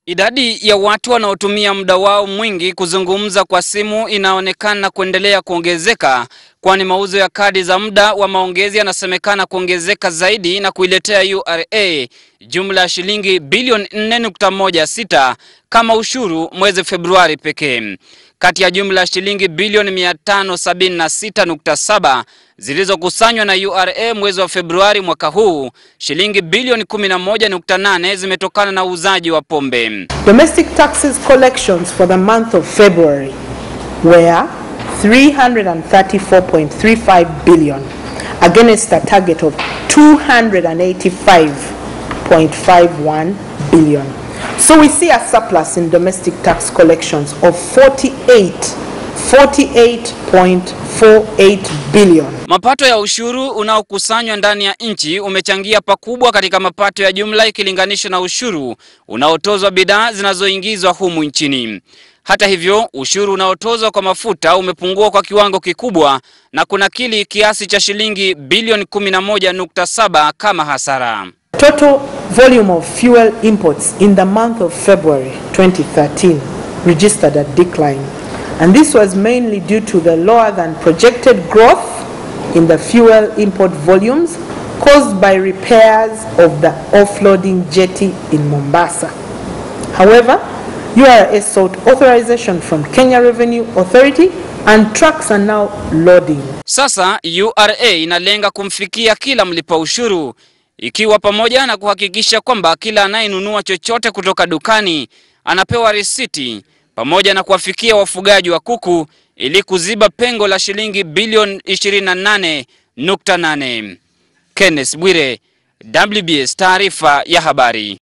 Idadi ya watu wanaotumia muda wao mwingi kuzungumza kwa simu inaonekana kuendelea kuongezeka, kwani mauzo ya kadi za muda wa maongezi yanasemekana kuongezeka zaidi na kuiletea URA jumla ya shilingi bilioni 4.16 kama ushuru mwezi Februari pekee. Kati ya jumla ya shilingi bilioni 576.7 zilizokusanywa na URA mwezi wa Februari mwaka huu, shilingi bilioni 11.8 zimetokana na uuzaji wa pombe. Domestic taxes collections for the month of February were 334.35 billion against a target of 285.51 billion. So we see a surplus in domestic tax collections of 48 48.48 billion. Mapato ya ushuru unaokusanywa ndani ya nchi umechangia pakubwa katika mapato ya jumla ikilinganishwa na ushuru unaotozwa bidhaa zinazoingizwa humu nchini. Hata hivyo, ushuru unaotozwa kwa mafuta umepungua kwa kiwango kikubwa na kunakili kiasi cha shilingi bilioni 11.7 kama hasara. Total volume of fuel imports in the month of February 2013 registered a decline, and this was mainly due to the lower than projected growth in the fuel import volumes caused by repairs of the offloading jetty in Mombasa. However, URA sought authorization from Kenya Revenue Authority and trucks are now loading. Sasa URA inalenga kumfikia kila mlipa ushuru ikiwa pamoja na kuhakikisha kwamba kila anayenunua chochote kutoka dukani anapewa risiti pamoja na kuwafikia wafugaji wa kuku ili kuziba pengo la shilingi bilioni 28.8. Kenneth Bwire, WBS taarifa ya habari.